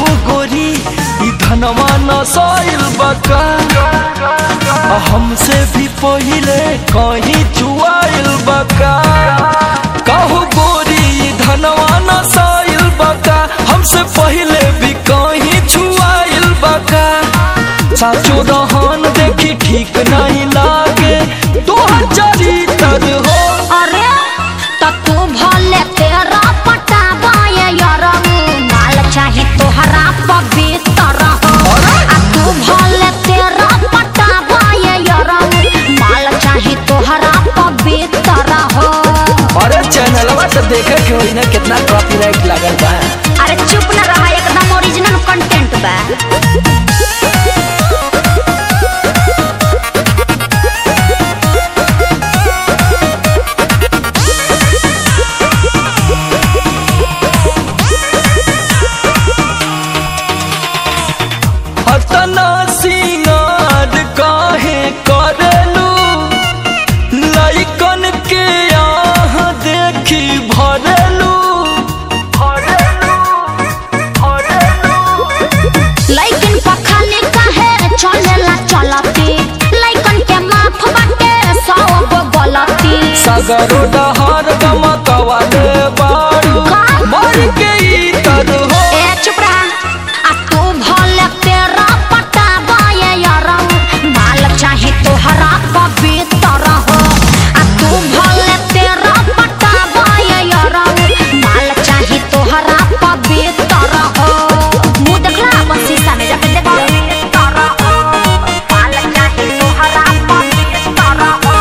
कहू गोरी ई धनवा नसाइल बका आ हमसे भी पहिले कहीं चुआइल बका कहू गोरी ई धनवा नसाइल बका हमसे पहिले भी कहीं छुआइल बका साचो रहन देखी ठीक नहीं लागे तोहर चरित्र हो अरे त तू भले तेरा पटावा ये यरऊ माल चाही तोहरा पवित्र हो आ तू भले तेरा पटावा ये यरऊ माल चाही तोहरा पवित्र हो अरे चैनलवा तो देखे के होई ना कितना कॉपीराइट लागल बा अरे चुप न रहा एकदम ओरिजिनल कंटेंट बा हतना सिंगार काहे करेलू लइकन के आह देखी भरेलू भरेलू भरेलू लइकन पखाने काहे चलेला चलती लइकन के माफ बाटे सौ गो गलती सगरो डहर गमकवाले बारू का? मर के इतर हो ए चुप रहा आ तू भले तेरा पटावा ये यरऊ माल चाही तोहरा पवित्र हो आ तू भले तेरा पटावा ये यरऊ माल चाही तोहरा पवित्र हो मुंह देखला अपन शीशा में जाके देखो पवित्र हो माल चाही तोहरा पवित्र हो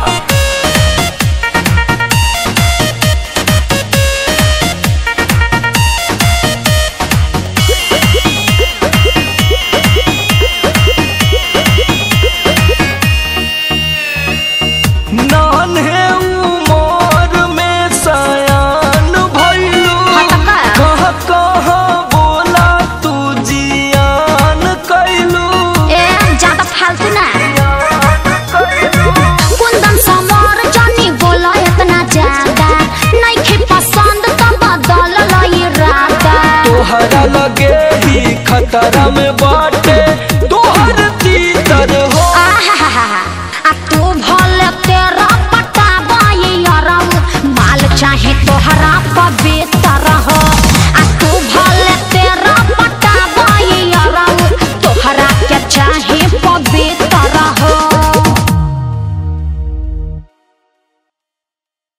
नान्हे उमर में सयान भइलू हटका। कहाँ कहाँ बोला तू जियान कैलू ए ज्यादा फालतू ना कुंदन समर जानी बोला इतना ज्यादा नइखे पसंद त बदल लई राता तोहरा लगे ही खतरा में